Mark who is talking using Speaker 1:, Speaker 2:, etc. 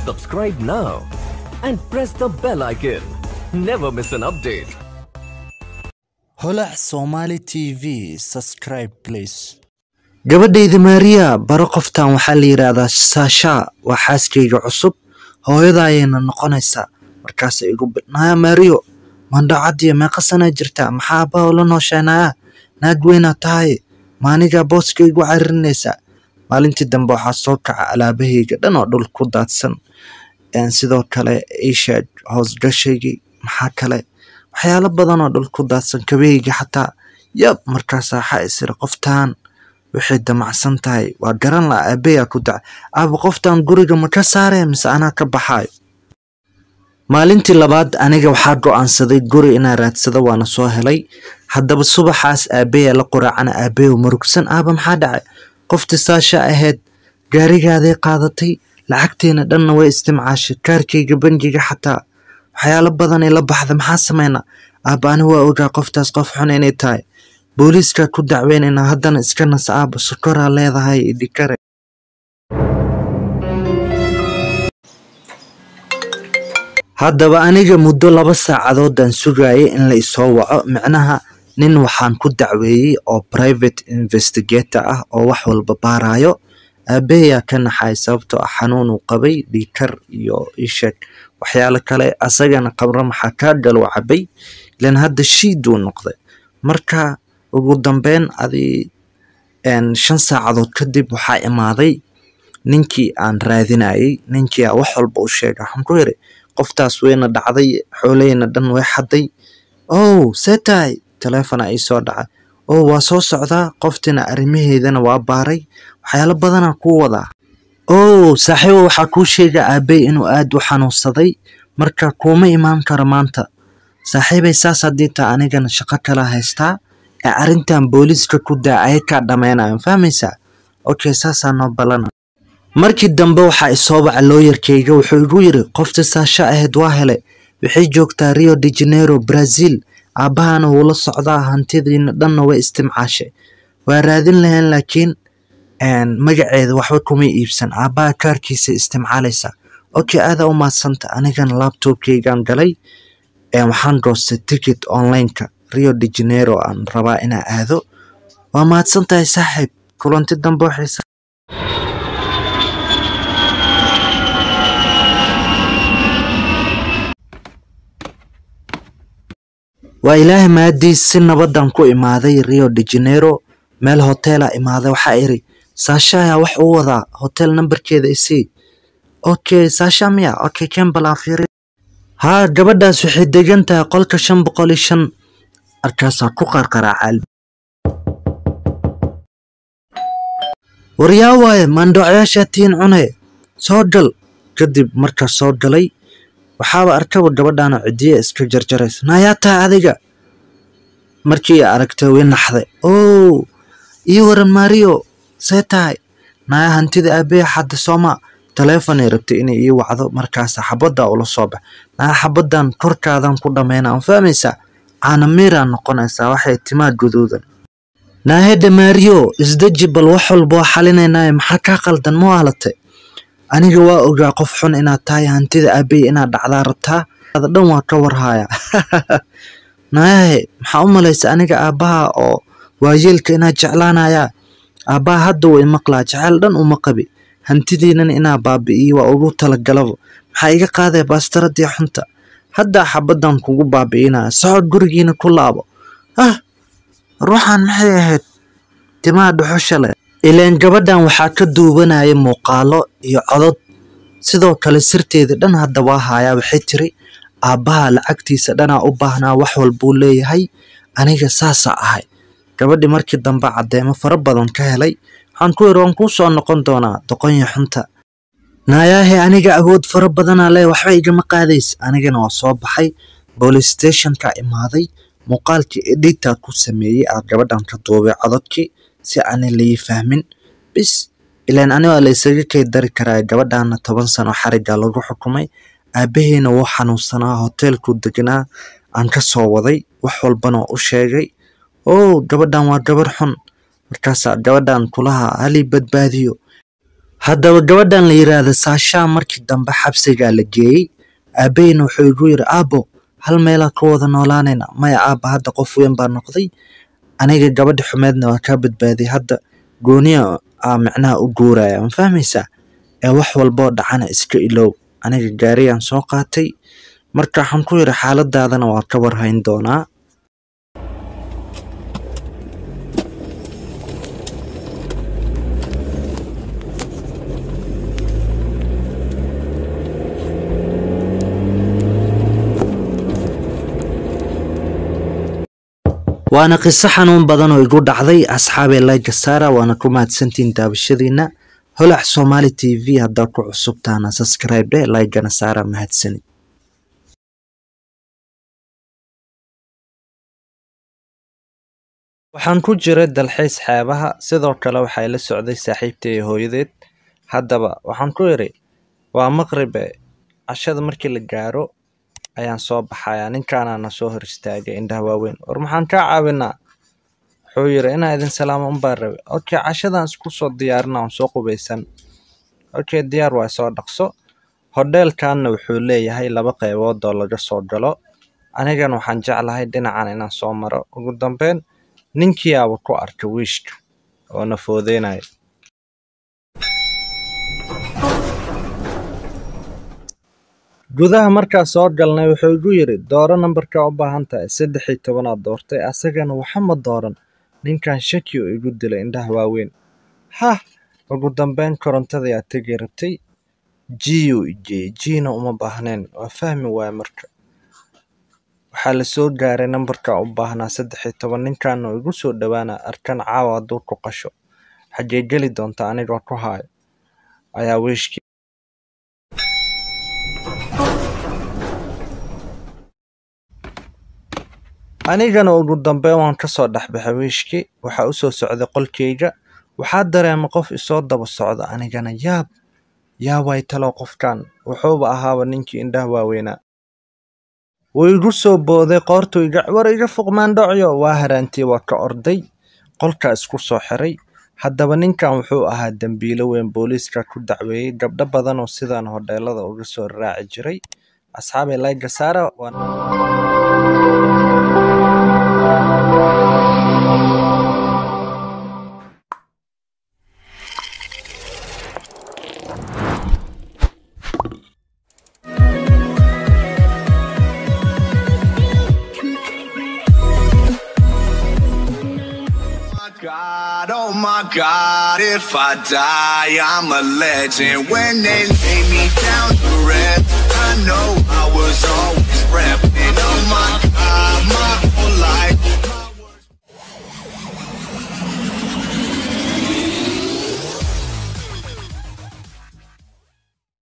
Speaker 1: Subscribe now and press the bell icon. Never miss an update.
Speaker 2: holac somali tv subscribe please gabadhayda maariya baro qoftan waxaa la yidhaahdaa saasha waa xaaskayga cusub hooyada ayayna noqonaysaa markaasay igu naya maariyo mandhacadiyo meeqa sanaa jirtaa maxaa abbaa ula noosheenaya naag weynaa tahay maanigaa booska igu caririnaysaa maalintii dambe waxaa soo kaca alaabahayga dhan oo dhul ku daadsan sidoo kale ishaag hoosgashaygii maxaa kale waxyaalo badan oo dhul ku daadsan kabahayga xataa yab markaasaa waxaa isiri qoftaan waxay damacsan tahay waa garan laha aabeyaa ku daca aaba qoftaan guriga ma ka saaree mise anaa ka baxaayo maalintii labaad aniga waxaa go-aansaday guri inaa raadsado waana soo helay haddaba subaxaas aabeyaa la qoraacana aabeyo murugsan aaba maxaa dhacay qoftii saasha ahayd gaarigaaday qaadatay lacagteena dhanna way istimcaashay kaarkayga bangiga xataa waxyaalo badanay la baxda maxaa sameynaa aaba ani waa ogaa qoftaas qof xun inay tahay booliiskaa ku dacweynayna haddana iska nas aaba sokoraa leedahay idhikare haddaba aniga muddo laba saacadoodaan sugayay in la isoo waco micnaha nin waxaan ku dacweeyey oo private investigator ah oo wax walba baarayo aabeyaa ka naxay sababtoo ah xanuun uu qabay dhiikar iyo isheeg waxyaalo kale asagana qabro maxaa kaa galuu cabay ilan hadda shiiduu noqday marka ugu dambeyn adii shan saacadood kadib waxaa imaaday ninkii aan raadinayay ninkii a wax walba u sheega waxaan ku yiri qoftaas weyna dhacday xooleyna dhan way xaday ow see tahay taleefona ii soo dhacay oo waa soo socdaa qoftina arrimaheedana waa baaray waxyaalo badanaa kuu wadaa ow saaxiibo waxaa kuu sheega aabey inuu aad u xanuunsaday marka kuuma imaan karo maanta saaxiibay saas haddii taa anigana shaqo kala haystaa ee arrintan booliiska ku daa ayakaa dhammaynayo fahmaysaa okay saasaa noo balana markii dambe waxaa isoo baca looyarkayga wuxuu igu yiri qofta saasha ahayd waa helay waxay joogtaa rio de janeiro brazil aabbahana wuu la socdaa hantidiina dhanna way istimcaashay waa raadin lahayn laakiin magaceeda waxba kuma iibsan aabbaha kaarkiisa istimcaalaysaa okay aadaa u maadsanta anigana labtobkaygaan galay waxaan goostay ticket onlineka rio de janeiro aan rabaa inaa aado waa mahadsan tahay saaxiib kulanti dambe waxaysa waa ilaahay maadiis si nabadan ku imaaday rio de janeiro meel hotela imaaday waxaa iri saashaya wax u wadaa hotel nambarkeeda isii okay saasha miya okay kembalaa fiiri haa gabadhaas waxay degan tahay qolka shan boqol iyo shan markaasaa ku qarqaraacaal waryaa waaye maandhocyaashaa tiin cune soo gal kadib markaa soo galay waxaaba arkaba gabadhaana cidiya iska jarjaraysa nayaa tahay adiga markii aragtay way naxday ow ii waran maariyo see tahay naya hantida aabeya xadda sooma taleefonay rabtay inay ii wacdo markaasa xabaddaa ula soo bax naya xabaddan korkaadan ku dhammayna aan fahmaysaa caanamiiraa noqonaysaa waxay timaa guduudan naahedha maariyo isdeji bal wax walba waa xalinaynaaye maxaa kaa qaldan ma waalatay aniga waa ogaa qof xun inaad tahay hantida aabey inaad dhacdaa rabtaa ada dhan waa ka warhaya nayahe maxaa u malaysa aniga aabbaha oo waayeelka inaad jeclaanayaa aabbaha hadda way maqlaa jeceyl dhan uma qabi hantidiinan inaa baabi'iyo waa ugu talagalaba maxaa iga qaadaya baastaradii xunta haddaa xabaddan kugu baabi'inaya socod gurigiina ku laabo ah ruuxan maxay ahayd timaha dhuxusha leh ileen gabadhan waxaa ka duubanaya muuqaalo iyo codod sidoo kale sirteeda dhan hadda waa haayaa waxay tiri aabbaha lacagtiisa dhanaa u baahnaa wax walbuu leeyahay aniga saasaa ahay gabadhi markii dambe caddeemo fara badan ka helay waxaan ku yiri waan kuu soo noqon doonaa doqonya xunta naayaahe aniga awood fara badanaa lee waxba igama qaadays anigana waa soo baxay boolice stationka imaaday muuqaalkii edita ku sameeyey aa gabadhan ka duubay cododkii si aanay lai fahmin bis ilaan ani waa la isaga kay dari karaa gabadhaana toban sano xariga lagu xukumay aabbaheena wuu xanuunsanaa hoteelku deganaa aan ka soo waday wax walbana u sheegay oo gabadhan waa gabar xun markaasaa gabadhan kulaha halii badbaadiyo haddaba gabadhan la yiraahdo saashaa markii dambe xabsigaa la geeyey aabaheyna wuxuu igu yiri aabo hal meelaa ka wada noolaanayna maya aaba hadda qof weyn baa noqday aniga gabadha xumeedna waa kaa badbaadiyay hadda gooniya aa micnaha u guuraya ma fahmaysaa ee wax walboo dhacana iska ilow aniga gaariyaan soo qaatay marka waxaan ku yidhi xaaladaadana waa ka warhayn doonaa waana qiso xanuun badan oo igu dhacday asxaabee layga saara waana ku mahadsantihiin daabashadiina holac somali t v haddaad ku cusubtaana subscribe dhe laygana saara mahadsanid waxaan ku jiray dalxiis xeebaha sidoo kale waxay la socday saaxiibtay iyo hooyadeed haddaba waxaan ku idhi waa maqribe cashada markii la gaaro ayaan soo baxayaa ninkaanaa na soo hor istaagay indhaha waaweyn war maxaan kaa caawinaa wuxuu yidhi inaa idin salaamo unbaa rabe okay cashadan isku soo diyaarina on soo qubaysan okay diyaar waa soo dhaqso hodheelkanna wuxuu leeyahay laba qaybood oo laga soo galo anigan waxaan jeclahay dhinacan inaan soo maro ugu dambeyn ninkii aaba ku arka wiishka oo na foodeynaya gudaha markaa soo galnay wuxuu igu yidhi dooro nambarkaa u baahan tahay saddex iyo tobanaad doortay asagana waxama dooran ninkan shaki oo igu dilay indhaha waaweyn hah ugu dambeyn korontadayaa tegi rabtay jiyu ijeeyey jiina uma baahneen waa fahmi waaya marka waxaa la soo gaaray nambarkaa u baahnaa saddex iyo toban ninkan oo igu soo dhowaana arkan caawa hadduu ku qasho xaggee geli doonta anigoo ku haayo ayaa wiishkii anigana ugu dambeyn waan ka soo dhexbaxay wiishkii waxaa u soo socday qolkayga waxaa dareema qof isoo daba socda anigana yaab yaa way talow qofkan wuxuuba ahaaba ninkii indhaha waaweynaa wuu igu soo booday qoortuu iga war iga fuqmaandhocyo waa haraantii waa ka orday qolkaa isku soo xiray haddaba ninkan wuxuu ahaa dembiilo weyn booliiska ku dacweeyey gabdho badan oo sidaan hodheelada uga soo raaci jiray asxaabay layga saara waan
Speaker 3: God, oh my God, if I die, I'm a legend. When they lay me down to rest, I know I was always repping. Oh my God, my whole life